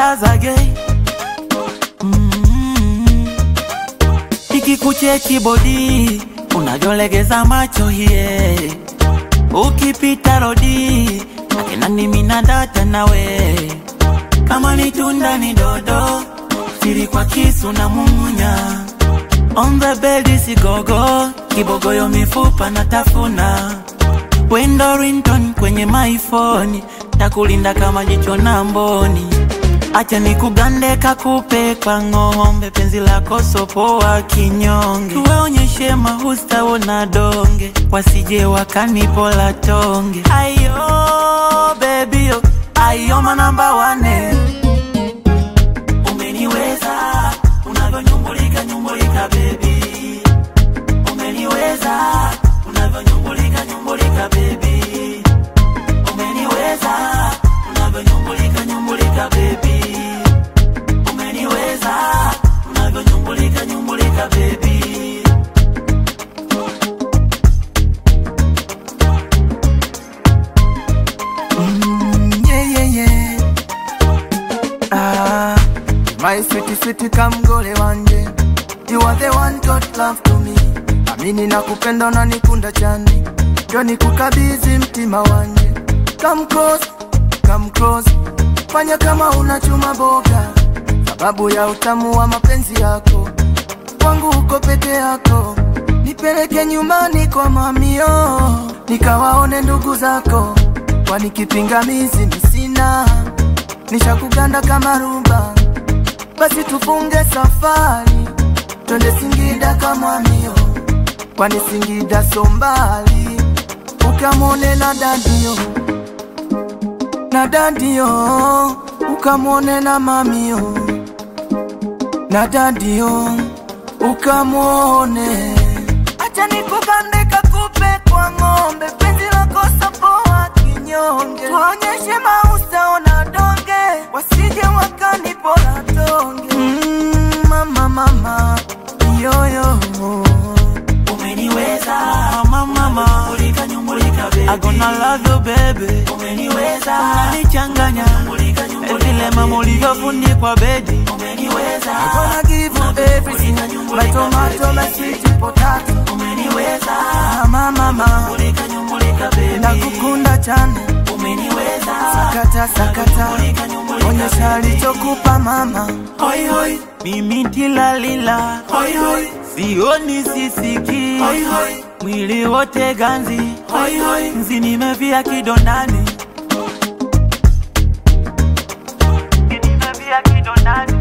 zage mm. Ikikucheki bodi unavyolegeza macho hiye, ukipita rodi akinani mina data nawe, kama ni tunda ni dodo, siri kwa kisu na mumunya on the bed sigogo, kibogoyo mifupa na tafuna wendo ringtone kwenye my phone, takulinda kama jicho na mboni. Acha nikugande kakupe kwa ng'ombe, penzi lako sopoa kinyonge, tuwaonyeshe mahusta wona donge, wasije wakanipola tonge. Ayo baby yo, ayo manamba wane, umeniweza unavyonyumbulika nyumbulika baby, umeniweza unavyonyumbulika nyumbulika baby, umeniweza unavyonyumbulika nyumbulika baby, umeniweza unavyonyumbulika nyumbulika baby. Mm, yeah, yeah, yeah. Ah, my sweetie, sweetie, kamgole wanje You are the one God love to me Amini na kupenda na nikunda chani Ndio nikukabidhi mtima wanje Come close, come close Fanya kama unachuma boga Sababu ya utamu wa mapenzi yako Kwangu uko peke yako Nipeleke nyumbani kwa mamio Nikawaone ndugu zako Kwani kipingamizi misina Nishakuganda kama rumba Basi tufunge safari Twende Singida kama mio Kwani Singida so mbali Ukamwone na dadio Na dadio Ukamwone na mamio Na dadio Ukamwone Acha nikugande kakupe kwa ng'ombe Penzi lako sapoa kinyonge Tuonyeshe mausa ona donge Wasije wakanipola tonge mm, Mama mama Yoyo Umeniweza mama mama, nyumbulika nyumbulika baby, I gonna love you baby. Umeniweza unanichanganya, nyumbulika nyumbulika vile mama ulivyofundikwa bedi. Umeniweza Gonna give you everything My tomato, my sweet potato umeniweza Mama mama nyumbulika nyumbulika baby. Nakukunda chane Umeniweza Sakata sakata nyumbulika nyumbulika Onyesha alichokupa mama hoi hoi, mimi tilalila hoi hoi, sioni sisiki hoi hoi, mwili wote ganzi hoi hoi, nzi nimevia kidondani nimevia kidondani